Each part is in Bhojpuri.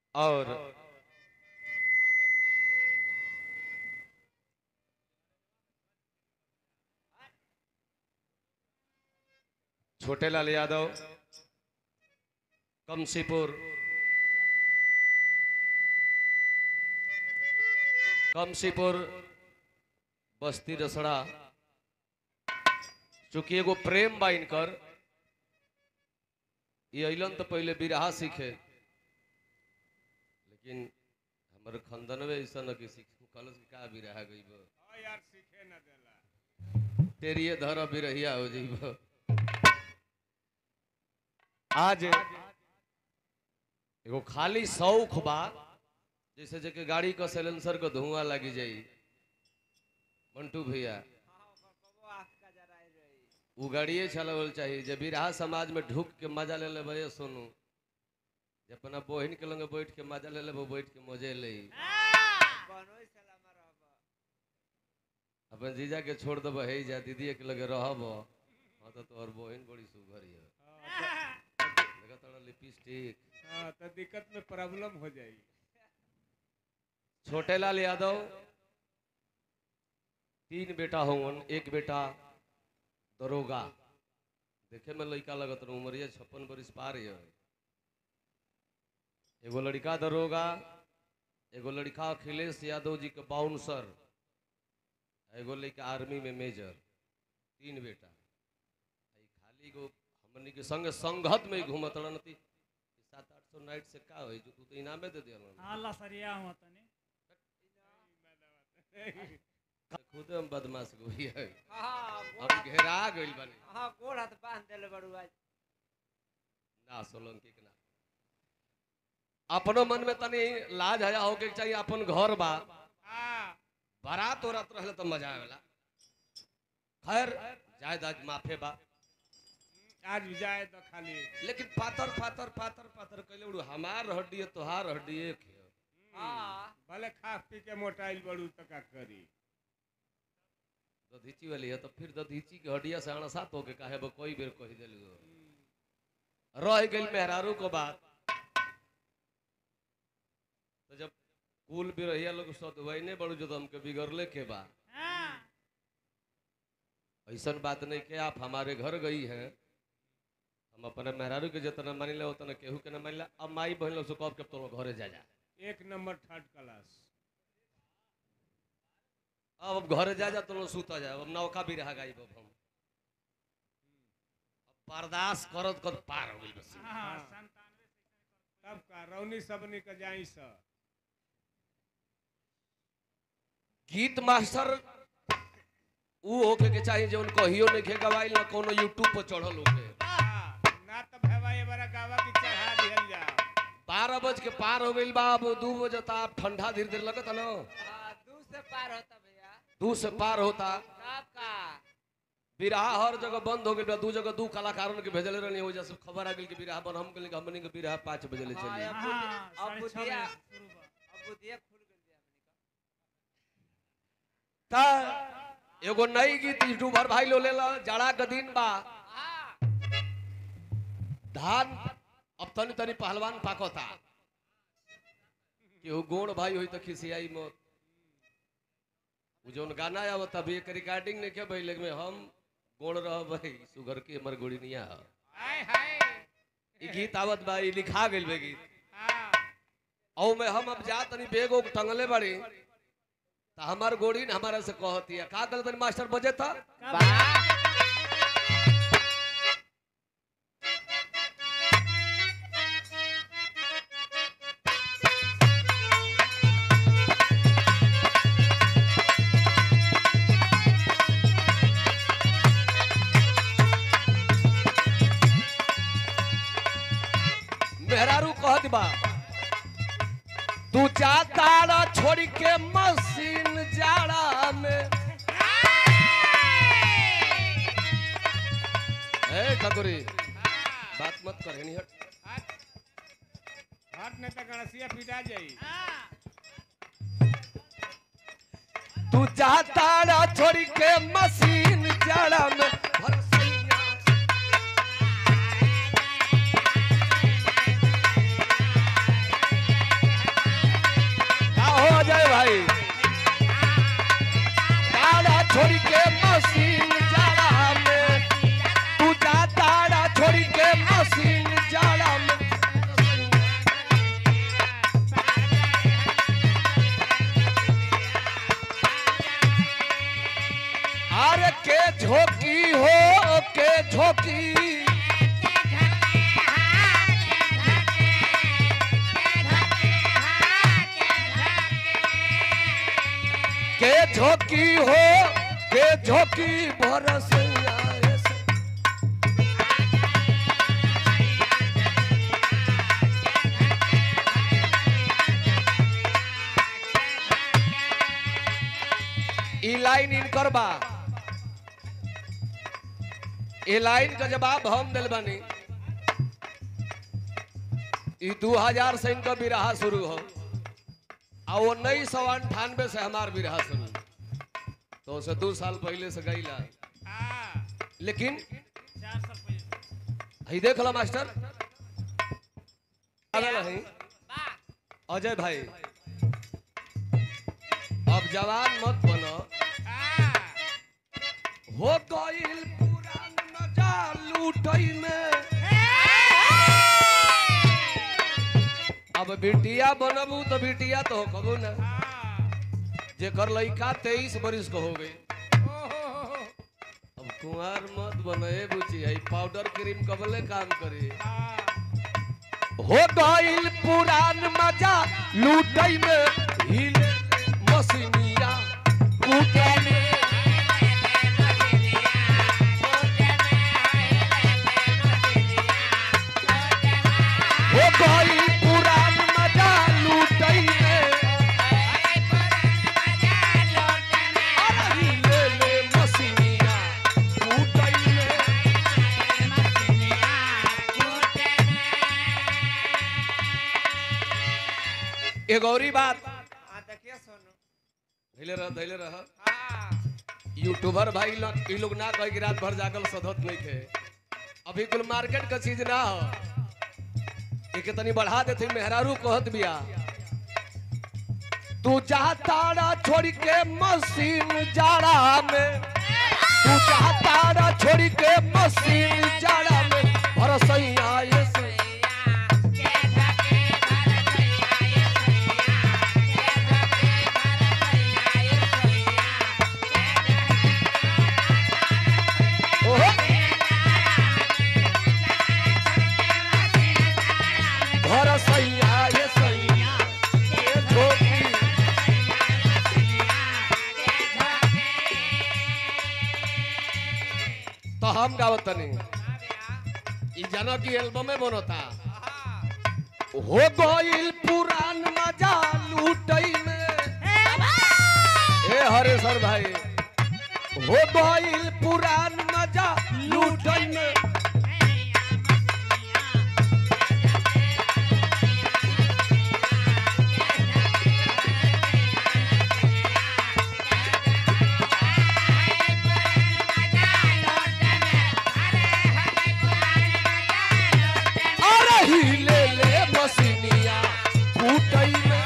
और छोटे लाल यादव कमसीपुर कमसीपुर बस्ती रसड़ा चूंकि एगो प्रेम बा इनकर ये अलन तो पहले बिरहा सीखे लेकिन हमर खंदनवे ऐसा न कि सीख कलस कि का बिरहा गई हाँ यार सीखे न देला तेरिए धर बिरहिया हो जइब आज एगो खाली शौक बा जैसे जके गाड़ी का सिलेंसर को धुआं लगी जाई मंटू भैया उ गाड़िए चलावल चाहिए जब बिरहा समाज में ढुक के मजा ले ले भैया सोनू जब अपना बहिन के लंगे बैठ के मजा ले ले बैठ के मजे ले अपन जीजा के छोड़ दब है जा दीदी के लगे रहब हाँ तो तोहर बहिन बड़ी सुघर है लगा तोरा लिपस्टिक हाँ तो दिक्कत में प्रॉब्लम हो जाई छोटे लाल यादव तीन बेटा होवन एक बेटा दरोगा देखे में लड़का लगत रहा उमरिया छप्पन बरिस पार है एगो लड़का दरोगा एगो लड़का अखिलेश यादव जी के बाउंसर एगो लड़का आर्मी में मेजर तीन बेटा आ ई खाली गो हमनी के संग संगत में ही घूमत रहती सात आठ सौ नाइट से का होई जो तू तो इनामे दे दिया अल्लाह सरिया हुआ तनी खुद हम बदमाश गोई है हाँ हम घेरा गइल बानी हाँ गोड़ हाथ बांध देले बड़ू आज ना सोलंकी के ना अपनो मन में तनी लाज हया होके के चाहिए अपन घर बा हाँ बारात उरात रहले तो मजा आवेला खैर जायद आज माफे बा आज भी जाए तो खाली लेकिन पातर पातर पातर पातर कहले उड़ू हमार हड्डी है तोहार हड्डी एक है हाँ भले खा पी के मोटाइल बड़ू तो का करी दधीची वाली है तो फिर दधीची के हड्डिया से अणसा तो के काहे बो कोई बेर कही देलू रह गइल मेहरारू को बात तो जब कुल बिरहिया लोग सदवैने बड़ू जो तो हमके बिगड़ले के बा हाँ ऐसा बात नहीं कि आप हमारे घर गई हैं हम अपने मेहरारू के जितना मान ले उतना केहू के न मान ले अब माई बहन लोग से कब के तो घरे जा जा एक नंबर थर्ड क्लास अब अब घरे जा जा तो लोग सुता जाए अब नौका भी रहा गई अब हम अब बर्दाश्त करत कर पार हो गई बस हाँ संतानवे तब का रौनी सबनी का जाई स गीत मास्टर ऊ होके के चाहिए जो कहियो नहीं खे गवाइल ना कोनो यूट्यूब पर चढ़ल होके हाँ, ना तो भैया ये बड़ा गावा की चढ़ा दिहल जा बारह बज के पार हो गई बा अब दू बजे ता ठंडा धीरे धीरे लगता ना हाँ, दू से पार होता भैया दू से पार होता साहब का बिरहा हर जगह बंद हो गई दू जगह दू कलाकारों के भेजले रहनी हो जैसे खबर आ गई कि बिरहा बन हम के हमनी के बिरहा पाँच बजे ले हाँ, चली अब हाँ अब साढ़े छः बुधिया बजे शुरू बा अब बुधिया खुल गई हमनी ता एगो नई गीत यूट्यूबर भाई लो लेला जाड़ा के दिन बा का हाँ धान अब तनी तनी पहलवान पाकोता केहू गोड़ भाई होई तो खिसियाई मत उ जौन गाना आवत अभी एक रिकॉर्डिंग नहीं के भाई लेकिन हम गोड़ रह भाई सुगर के हमर गोड़ी नहीं आ हाय हाय ई गीत आवत बा ई लिखा गेल बे गीत हाँ औ में हम अब जा तनी बेगो टंगले बड़ी त हमार गोड़ी न हमारा से कहती है का गलत मास्टर बजे था मेहरारू कहत बा तू जाताड़ा छोड़ के मशीन जाड़ा में ए ठकुरी बात मत कर हेनी हट हट हट नहीं तो गणसिया पिटा जाई तू जाताड़ा छोड़ के मशीन जाड़ा में भरसैया के झोंकी हो के झोंकी के झोंकी हो के झोंकी बरसैया ऐसे। ई लाइन इनकर बा ए लाइन का जवाब हम दिल बनी ई दू हजार से इनका बिरहा शुरू हो आ उन्नीस सौ अंठानवे से हमार बिरहा शुरू तो उसे दो साल पहले से गईला हाँ लेकिन चार साल पहले हई देख लो मास्टर आवेल हई अजय भाई अब जवान मत बनो हाँ हो गईल पुरान मजा लूटई में अब बिटिया बनबू तो बिटिया तो कबू ना हाँ जेकर लइका तेईस बरिस को हो गई ओहो अब कुंवार मत बने बुची है पाउडर क्रीम कबले काम करे हाँ हो गईल पुरान मजा लूटई में हिले मसीनिया कूटे में हो गईल पुरान मजा लूटई में अरे हिले ले मसीनिया कूटई में एक औरी बात हाँ देखिए सोनू धैले रह धैले रह हाँ यूट्यूबर भाई लोग ई लोग ना कहे कि रात भर जागल सधत नहीं थे अभी कुल मार्केट का चीज ना हो एक तनी बढ़ा देते मेहरारू कहत बिया तू चाहतारा छोड़ के मशीन जाड़ा में तू चाहतारा छोड़ के मशीन जाड़ा में भरसैया ये से ओहो भरसैया ये सैया ये धोती तो हम गावत तनी ई जानो की एल्बम में बनता हो गईल पुरान मजा लूटई में ए हरे सर भाई हो गईल पुरान मजा लूटई में अरे हिले ले मसीनिया कूटई में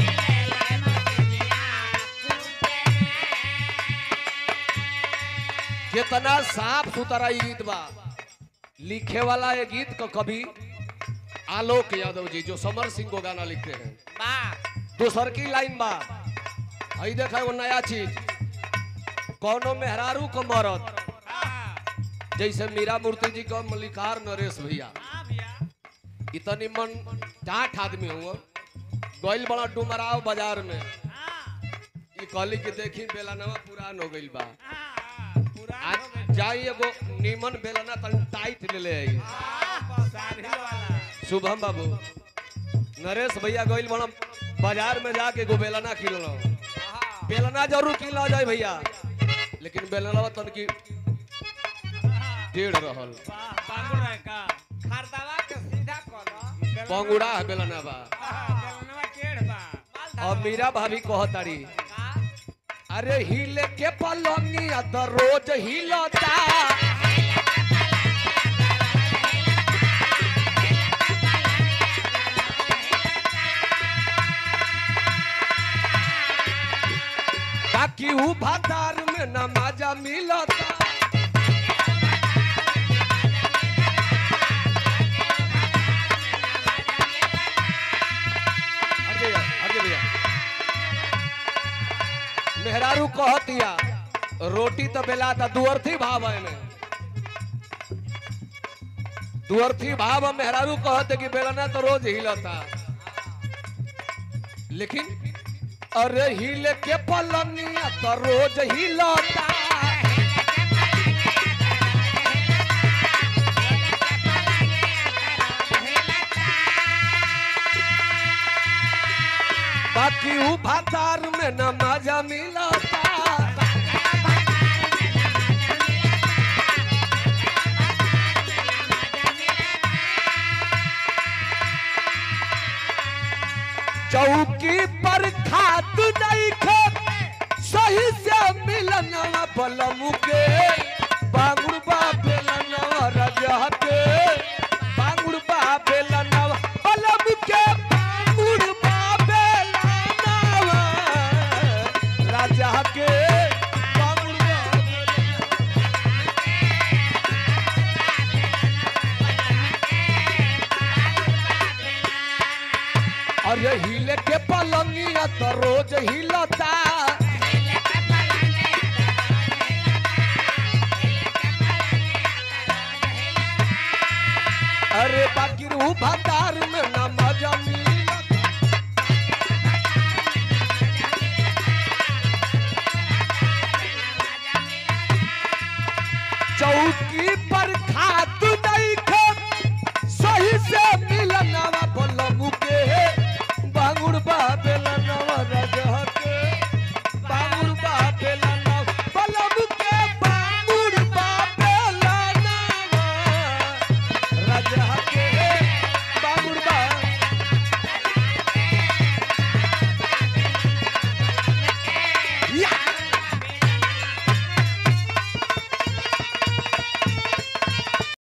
कितना साफ सुथरा ई गीत बा लिखे वाला ये गीत का कवि आलोक यादव जी जो समर सिंह को गाना लिखते हैं दूसर की लाइन बा आई देखा वो नया चीज कौनो मेहरारू को मरद जैसे मीरा मूर्ति जी का मल्लिकार नरेश भैया हाँ भैया इतनी मन टाठ आदमी हुआ गइल बड़ा डुमराव बाजार में हाँ ई कहली कि देखी बेलानवा पुरान हो गइल बा हाँ पूरा आज जाई एगो नीमन बेलाना तन टाइट ले ले आई सारी वाला शुभम बाबू नरेश भैया गइल बड़ा बाजार में जाके एगो बेलाना किनलो बेलना जरूर किन लो जाए भैया लेकिन बेलना तन की टेढ़ रहल वाह बांगुर है का खरदवा के सीधा करो पंगुड़ा है बेलना बा बेलनवा टेढ़ बा और मीरा भाभी कहतारी का अरे हिले के पलंगिया तो रोज हिलता ताकि ऊ बाजार में न मजा मिलता हट जाइए, हट जाइए भैया। मेहरारू कहतिया रोटी तो बेलाता दुअर्थी भाव है में दुअर्थी भाव में मेहरारू कहते कि बेलना तो रोज हिलता लेकिन अरे हिले के पलनिया तो रोज हिलता बाकी ऊ भातार में न मजा मिलता चौकी पर खाद नहीं खे सही से मिलनवा बलमु के बांगुड़ बा बेलनवा राजा के बांगुड़ बा बेलनवा बलमु के बांगुड़ बा बेलनवा राजा के बांगुड़ बा बेलनवा अरे हिले के पलंगिया तो रोज हिलता अरे बाकी रू भतार में न मजा मिलता चौकी पर खाद